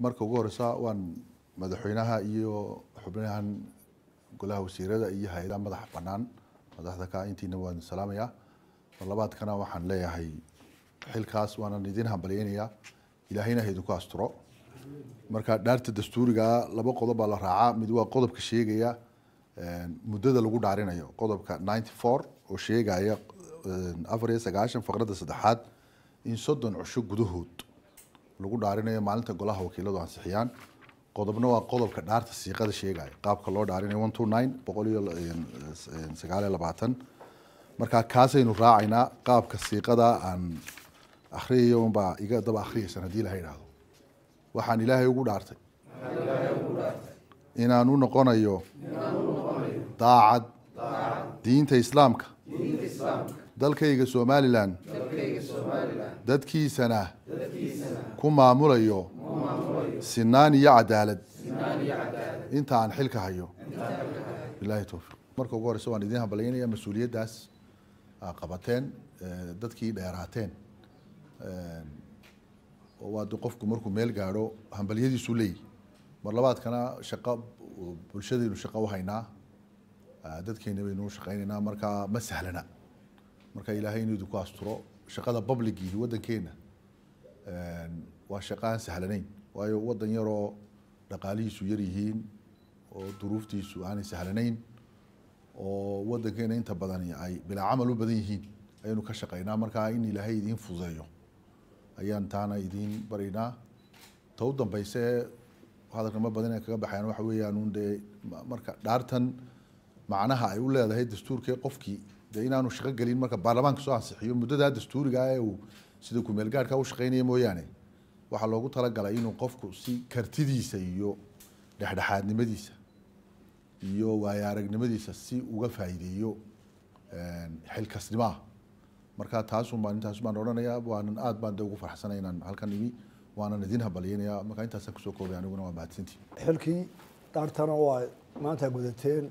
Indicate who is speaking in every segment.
Speaker 1: marka ugu horeysa waan madaxweynaha iyo xubnahan golaha wasiirada iyo hay-adaha madaxa banaan madaxda ka intiina waan salaamayaa mar labaadkana waxaan leeyahay xilkaas waanan idin hambalyeynayaa ilaahayna ha idinku asturo marka dhaarta dastuuriga laba qodob baa la raacaa mid waa qodobka sheegaya muddada lagu dhaarinayo qodobka ninety four oo sheegaya afar iyo sagaashan faqradda saddexaad in soddon cusho gudahood lagu dhaarinayo maalinta golaha wakiiladu ansixiyaan qodobna waa qodobka dhaarta siiqada sheegaya qaabka loo dhaarinayo one two nine boqol iyo sagaal iyo labaatan marka kaasaynu raacaynaa qaabka siiqada aan akhriyayo unbaa iga daba akhriyaysan haddii ilaha idhaahdo waxaan ilaahay ugu dhaartay inaan u noqonayo daacad diinta islaamka dalkayga somalilan dadkiisana ku maamulayo sinaan iyo cadaalad inta aan xilka hayo bilahi towfiiq marka ugu horeysa waan idin hambalyeynaya mas-uuliyaddaas aa qabateen dadkii dheeraateen waa de qofku markuu meel gaadho hambalyadiisu leeyihi mar labaadkana shaqo bulshadaynu shaqo uhaynaa dadkeena baynu shaqeyneynaa marka ma sahlana marka ilaahay inuu idinku asturo shaqada publicihi waddankeena waa shaqo aan sahlanayn waayo waddan yaroo dhaqaalihiisu yar yihiin oo duruuftiisu aanay sahlanayn oo waddankeena inta badani ay bilaa camal u badan yihiin ayaynu ka shaqeynaa marka in ilaahay idiin fududeeyo ayaan taana idiin baraynaa ta u dambeyse hadalkama badan kaga baxayan waxa weeyaan un dee marka dhaartan macnaha ay u leedahay dastuurkee qofkii dee inaanu shaqo gelin marka baarlamaanka soo ansixiyo muddadaa dastuuriga ee uu sida kumeel gaarhka u shaqeynaya mooyaane waxaa loogu talagalay inuu qofku si kartidiisa iyo dhexdhexaadnimadiisa iyo waayo aragnimadiisa si uga faa'iideeyo xilkasnimaha marka taasun baan intaas baan odhanayaa waanan aad baan de ugu farxsanay inaan halkan imi waanan idin hambalyeynaya marka intaasaan kusoo koobay aniguna waa mahadsantii
Speaker 2: xilkii dhaartana waa maanta gudateen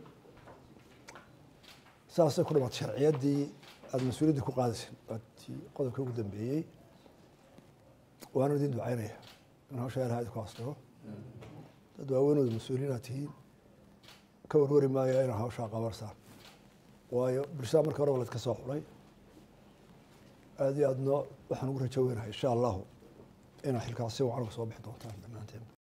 Speaker 2: saasay ku dhamaatay sharciyaddii aada mas-uuliyaddii ku qaadayseen waatii qodobkii ugu dambeeyey waana idin ducaynaya in hawsha ilaha idinku astiro dad waaweynooda mas-uuliyiin aad tihiin ka warwari maayo inaa hawshaa qabarsaan waayo bulshada marka hore waa laydka soo xulay aada iyo aadna waxaan ugu rajo weynahay insha allahu inaa xilkaas si wacan uga soo bixi doontaan dhammaanteen